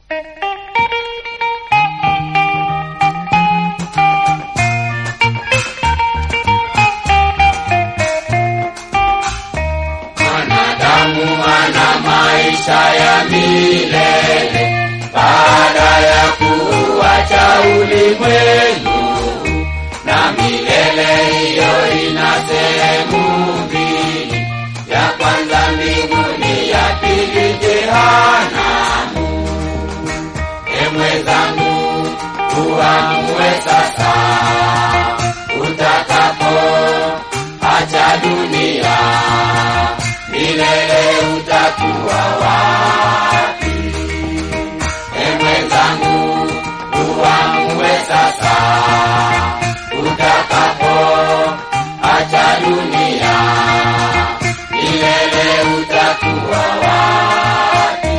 Mwanadamu ana maisha ya milele baada ya kuacha ulimwengu, na milele hiyo ina sehemu mbili, ya kwanza mbinguni, ya pili jehanamu. E mwenzangu, uamue sasa utakapo acha dunia milele utakuwa wapi? E mwenzangu, uamue sasa, utakapo acha dunia, milele utakuwa wapi?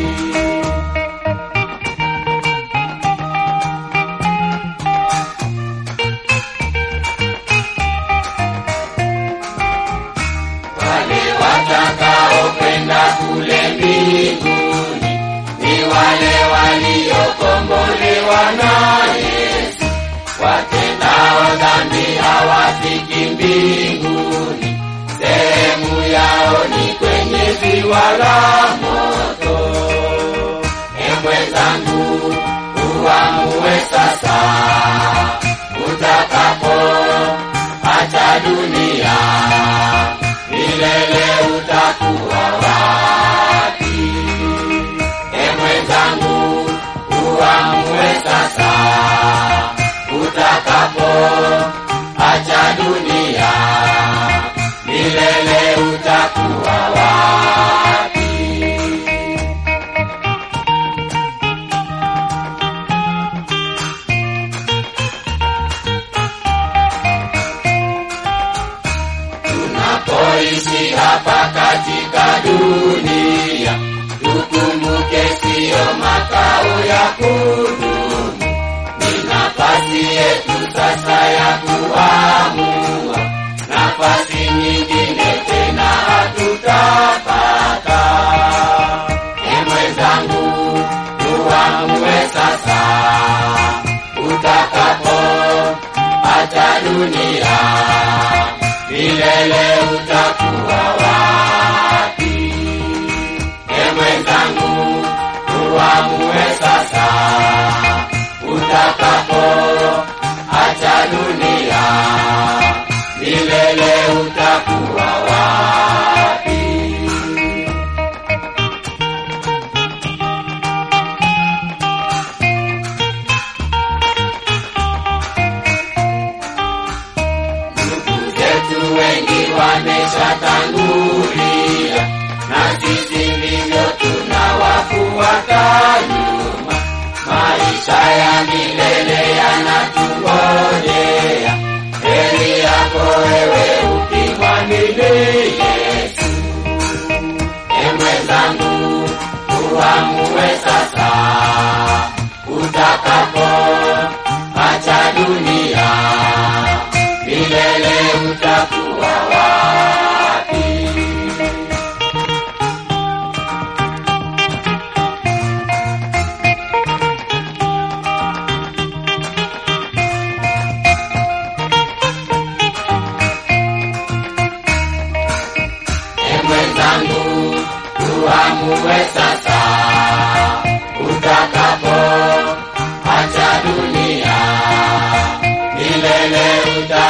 Wale watakaokwenda kule mbinguni ni wale waliokombolewa na Yesu. Watendao dhambi hawafiki mbinguni, sehemu yao ni kwenye ziwa la moto. E mwenzangu, uamue sasa, utakapo acha dunia milele utakuwa wapi? E mwenzangu, uamue sasa, utakapo acha dunia, milele utakuwa wapi? tunapoishi hapa katika dunia, tukumbuke siyo makao ya kudumu, ni nafasi yetu sasa ya kuamua, nafasi nyingine tena hatutapata. E mwenzangu, uamue sasa, utakapo acha dunia milele utakuwa wapi? E mwenzangu, uamue sasa, utakapo acha dunia, milele utakuwa wapi? ndugu zetu wengi wameshatangulia, na sisi ndivyo tunawafuata nyuma. Maisha ya milele yanatungojea, heri yako wewe ukimwamini Yesu. E mwenzangu, uamue sasa, utakapo acha dunia milele utakuwa wapi? E mwenzangu, tuamue sasa, utakapo acha dunia, milele uta